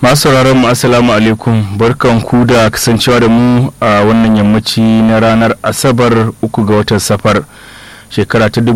masu sauraron mu assalamu alaikum barkan ku da kasancewa da mu a wannan yammaci na ranar asabar uku ga watan safar shekara ta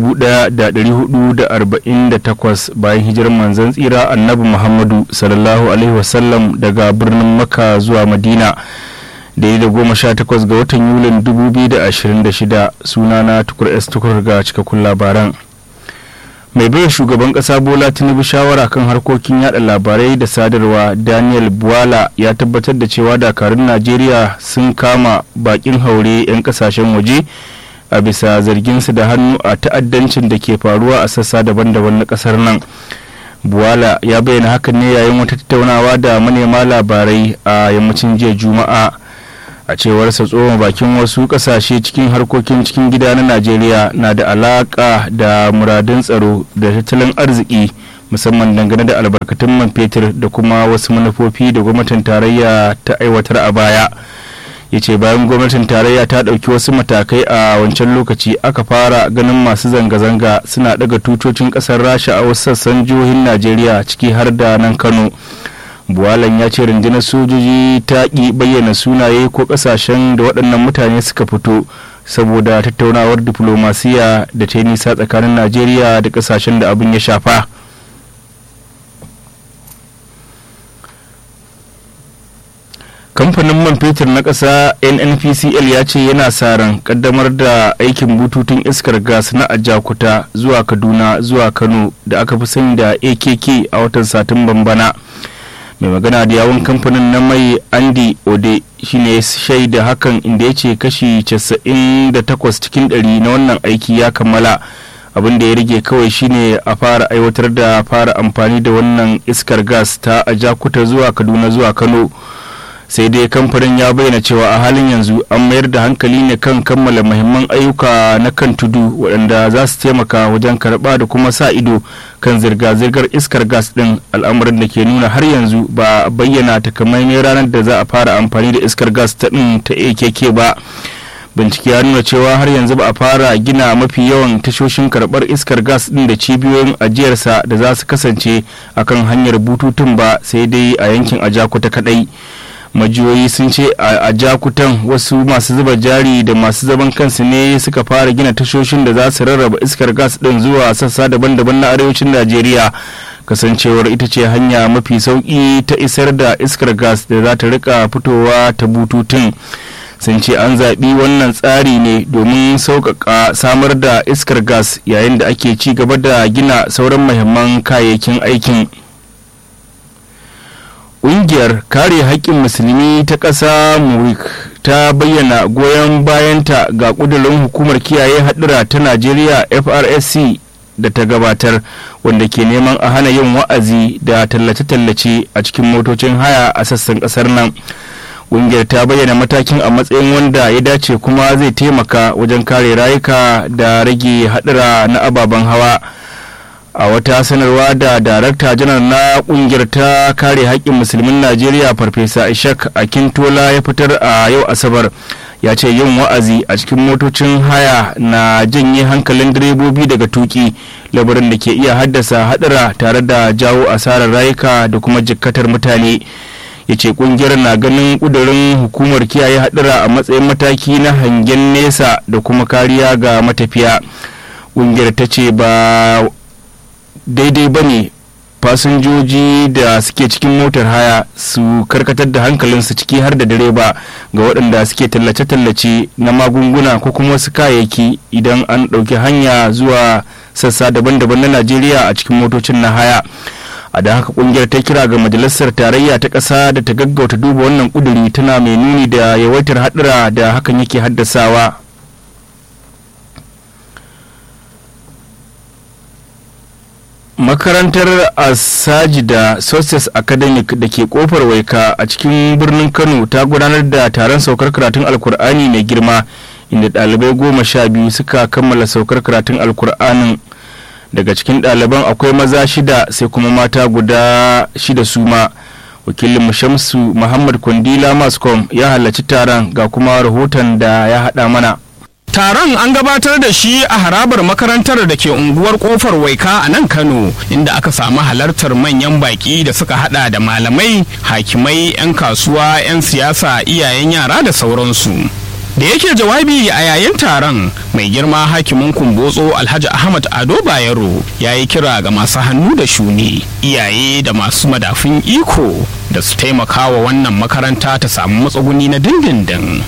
1448 bayan hijirar manzon tsira annabi muhammadu sallallahu alaihi wasallam daga birnin maka zuwa madina daidai da goma sha takwas ga watan yulin 2026 sunana tukur s tukur ga cikakkun labaran mai bai shugaban kasa bola tinubu shawara kan harkokin yada labarai da sadarwa daniel buwala ya tabbatar da cewa dakarun najeriya sun kama bakin haure 'yan kasashen waje a bisa zarginsu da hannu a ta'addancin da ke faruwa a sassa daban-daban na kasar nan buwala ya bayyana hakan ne yayin wata tattaunawa da manema labarai a yammacin jiya juma'a a cewarsa tsohon bakin wasu kasashe cikin harkokin cikin gida na najeriya na da alaka da muradun tsaro da tattalin arziki musamman dangane da albarkatun man fetur da kuma wasu manufofi da gwamnatin tarayya ta aiwatar a baya ya ce bayan gwamnatin tarayya ta ɗauki wasu matakai a wancan lokaci aka fara ganin masu zanga-zanga suna daga tutocin ƙasar rasha a wasu sassan jihohin najeriya ciki har da nan kano buwalan ya ce rundunar sojoji ta ƙi bayyana sunaye ko ƙasashen da waɗannan mutane suka fito saboda tattaunawar diflomasiya da ta yi nisa tsakanin najeriya da ƙasashen da abin ya shafa kamfanin man fetur na ƙasa nnpcl ya ce yana sa ran kaddamar da aikin bututun iskar gas na ajakuta zuwa kaduna zuwa kano da aka fi sani da akk a watan satumban bana mai magana da yawon kamfanin na mai andy ode shine shaida hakan inda ya ce kashi 98 cikin 100 na wannan aiki ya kammala abin da ya rage kawai shine a fara aiwatar da fara amfani da wannan iskar gas ta ajakuta zuwa kaduna zuwa kano sai dai kamfanin ya bayyana cewa a halin yanzu an mayar da hankali ne kan kammala muhimman ayyuka na kan tudu waɗanda za su taimaka wajen karɓa da kuma sa ido kan zirga-zirgar iskar gas ɗin al'amuran da ke nuna har yanzu ba a bayyana takamaiman ranar da za a fara amfani da iskar gas ta ɗin ta akk ba bincike ya nuna cewa har yanzu ba a fara gina mafi yawan tashoshin karɓar iskar gas ɗin da cibiyoyin ajiyarsa da za su kasance akan hanyar bututun ba sai dai a yankin ajakuta kaɗai majiyoyi sun ce a jakutan wasu masu zuba jari da masu zaman kansu ne suka fara gina tashoshin da za su rarraba iskar gas din zuwa sassa daban-daban na arewacin najeriya kasancewar ita ce hanya mafi sauki ta isar da iskar gas da za ta rika fitowa ta bututun sun ce an zaɓi wannan tsari ne domin sauƙaƙa samar da iskar gas yayin da ake ci gaba da gina sauran muhimman kayayyakin aikin ƙungiyar kare haƙƙin musulmi ta ƙasa murik ta bayyana goyon bayanta ga ƙudurin hukumar kiyaye haɗura ta najeriya frsc da ta gabatar wanda ke neman a hana yin wa'azi da tallace-tallace a cikin motocin haya a sassan ƙasar nan ƙungiyar ta bayyana matakin a matsayin wanda ya dace kuma zai taimaka wajen kare rayuka da rage haɗura na ababen hawa. a wata sanarwa da darakta janar na kungiyar ta kare haƙƙin musulmin najeriya farfesa ishak akintola ya fitar a yau asabar ya ce yin wa'azi a cikin motocin haya na janye hankalin direbobi daga tuki labarin da ke iya haddasa hadura tare da jawo asarar rayuka da kuma jikkatar mutane ya ce kungiyar na ganin kudurin hukumar kiyaye hadura a matsayin mataki na hangen nesa da kuma kariya ga matafiya kungiyar ta ce ba daidai ba ne fasinjoji da suke cikin motar haya su karkatar da hankalinsu ciki har da direba ga waɗanda suke tallace-tallace na magunguna ko kuma wasu kayayyaki idan an ɗauki hanya zuwa sassa daban-daban na najeriya a cikin motocin na haya a da haka kungiyar ta kira ga majalisar tarayya ta ƙasa da ta gaggauta duba wannan ƙuduri tana mai nuni da yawaitar haɗura da hakan yake haddasawa makarantar asajida success academic da ke kofar waika a cikin birnin kano ta gudanar da taron saukar karatun alkur'ani mai girma inda ɗalibai goma sha biyu suka kammala saukar karatun alkur'anin daga cikin ɗaliban akwai maza shida sai kuma mata guda shida su ma wakilin shamsu muhammad kwandila mascom ya halarci taron ga kuma rahoton da ya haɗa mana Taron an gabatar da shi a harabar makarantar da ke unguwar kofar waika a nan Kano inda aka samu halartar manyan baki da suka hada da malamai, hakimai, 'yan kasuwa, 'yan siyasa, iyayen yara da sauransu. Da yake jawabi a yayin taron mai girma hakimin kumbotso Alhaji Ahmad Ado Bayero ya yi kira ga masu hannu da shuni, iyaye da masu madafin iko da su taimaka wa wannan makaranta ta samu matsuguni na dindindin.